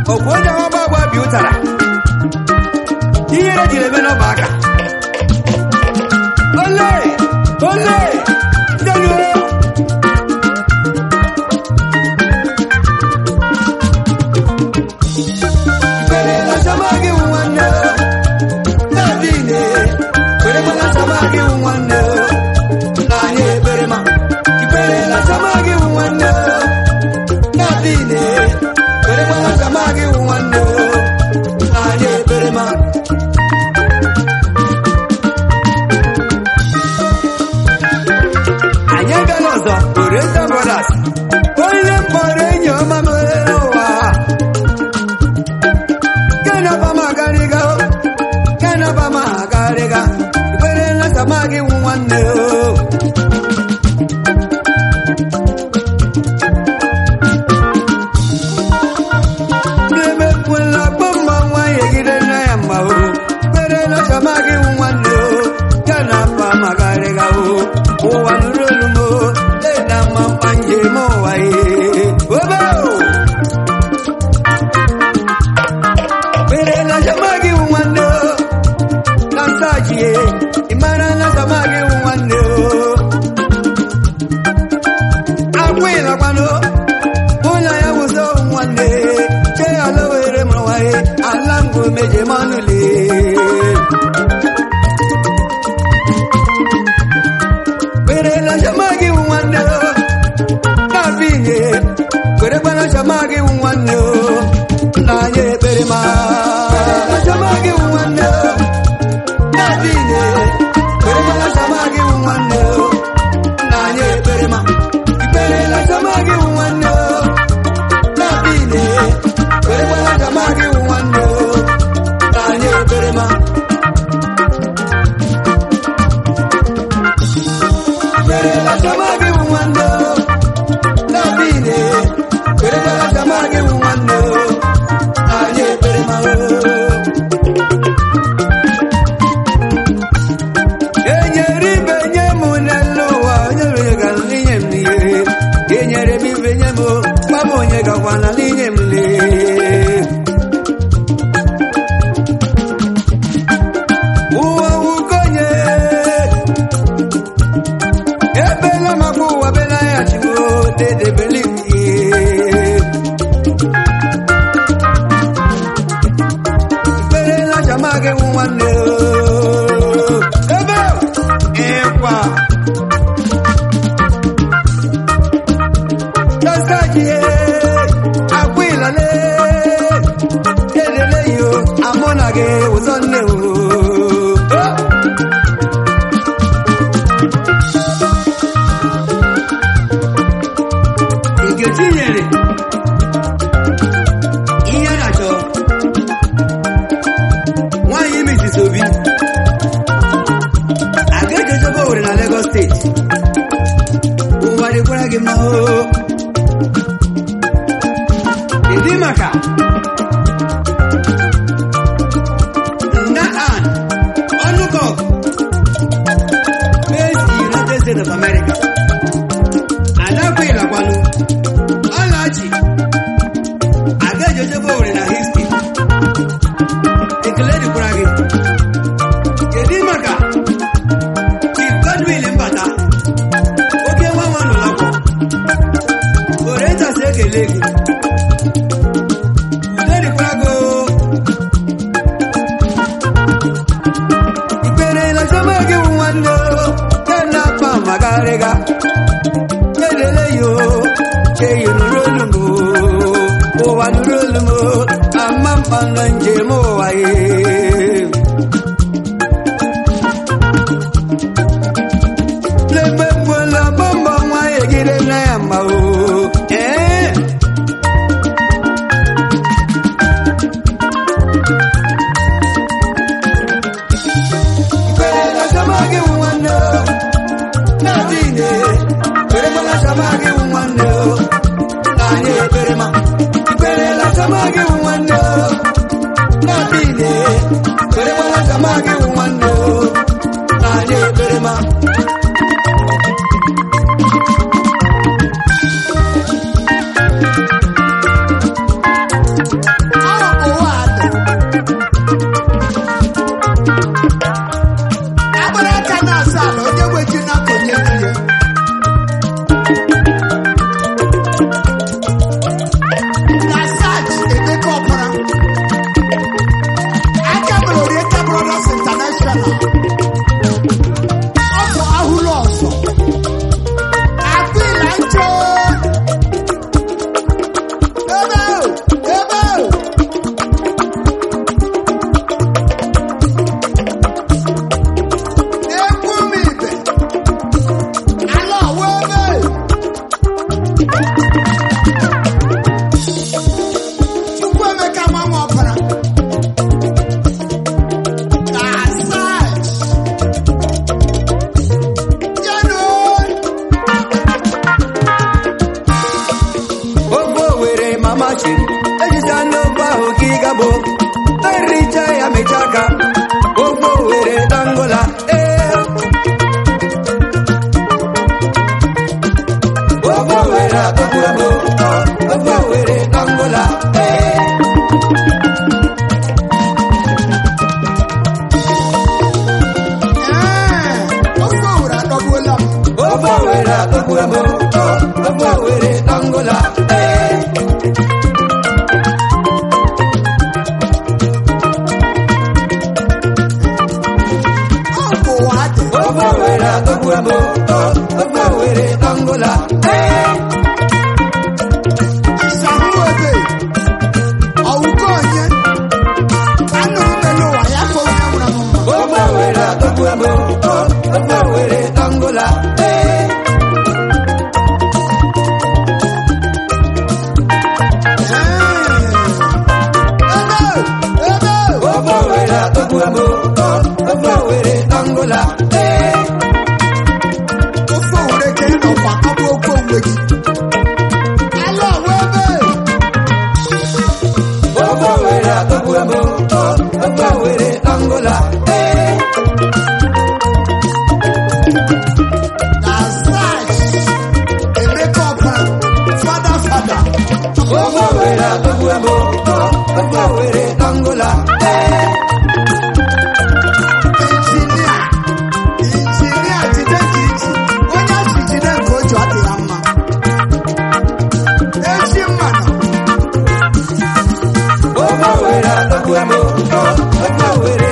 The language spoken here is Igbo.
ọgwụ onye ọgba agba bi ụtara ihere jiri eme n'ọba aka ole ole deluo Perela samagi nwanne Nadine Perela samagi nwanne Na anyị ebere ma Perela samagi nwanne Nadine Perela samagi nwanne Na anyị ebere ma Anyị abịala ọzọ Oriental Brothers Onye mkpọrọ enyi ọma m ụwa Kenapa magariga Kenapa magariga Ikwere na samagi nwanne o Nemekwela gbọmma nwa yegide na ya mma o Ikwere na samagi nwanne o Kenapa magariga o Ụwa nụrụ olu m o Lena mma mkpa njem ụwa ye Obe o Pere na samagi nwanne o na nsachie ịmara na samagi nwanne o akwụịlakwanụ ụlọ ya wụzo nwanne che ala were mụrụwaye ala ngụ meje manụle Pere na samagi nwanne o na-abịghị kwerekwana samagi nwanne o nna anyị ekpere ma samagi nwanne o na-adịghị kwerekwana samagi nwanne o nna anyị ekpere ma ikperela samagi nwanne o na-adịghị kwerekwana samagi nwanne o nna anyị ekpere ma ikperela samagi nwanne o na-adịghị kwerekwana samagi nwanne o nna anyị ekpere ma o enyere ibe nye m n'elu ụwa onye mere ga n'inye m n'ihe enyere m ibe nye m gwa m onye gakwana n'inye m lee ụwa wukonye ebela maka ụwa bela ya chigo dedebele m ihe ikperela chamagị nwanne o ebe ịkwa tasajie akwa ịlale elele yo amụ na gị ụzọ nne o Nkechi nyere ihe a na-achọ nwaanyị Mrs. Obi aga ejejebe Owerri na Lagos steeti ụwa dịkwara gị mma oo ịdị maka nda an ọnụkọk based in United States of America adakwa ịlakwanụ ọlachi aga ejejebe Owerri na Houston ekele dịkwara gị kedu maka Chief Godwin Mbata oke nwa nwa nọ n'akwọ Orientas ekele gị udo dịkwara gị oo. ikperela chọma gị wụ nwanne o kena akpa magarịga kelele yo cheyi nụrụ olu m o ụwa nụrụ olu m o ama mkpa na njem ụwa ye Lembe mbola bomba nwa egide na ya mma o ee Ikperela chọma gị wụ nwanne o na-adịghị kwerekwala chọma gị wụ nwanne o na anyị ekpere ma ikperela chọma gị wụ nwanne o na-adịghị kwerekwala chọma gị wụ nwanne o na anyị ekpere ma shiri ejisa n'ofe ahụ ka ị gabo ericha ya mecha aka ofe owere dangola ee ofe owere atọgbu ebo ofe owere dangola ee Ee, ofe owere adọgbuola m. ofe owere atọgbu ebo ofe owere dangola ee Ọ bụ ụwa dị. ofe owere atọgbu ebo ofe owere dangola ee Ịsahụ ebe. Ọwụgo onye. Anụrụ m n'ụwa ya ka onye nwụrụ m mma. ofe owere atọgbu ebo ofe owere dangola ee Ee. Ebe. Ebe. ofe owere atọgbu ebo ofe owere dangola ee ofe owere ka ị nọkwa ọ bụ ofe onwe gị ala ọwa ebe ofe owere atọgbu ebo ofe owere dangola ee na sach emeka ọbara fada fada ofe owere atọgbu ebo ofe owere dangola ee injinia injinia jide ka iji onye asị jide nke o ji ọ dị ya mma ezi mmanụ ofe owere atọgbu ebo ofe owere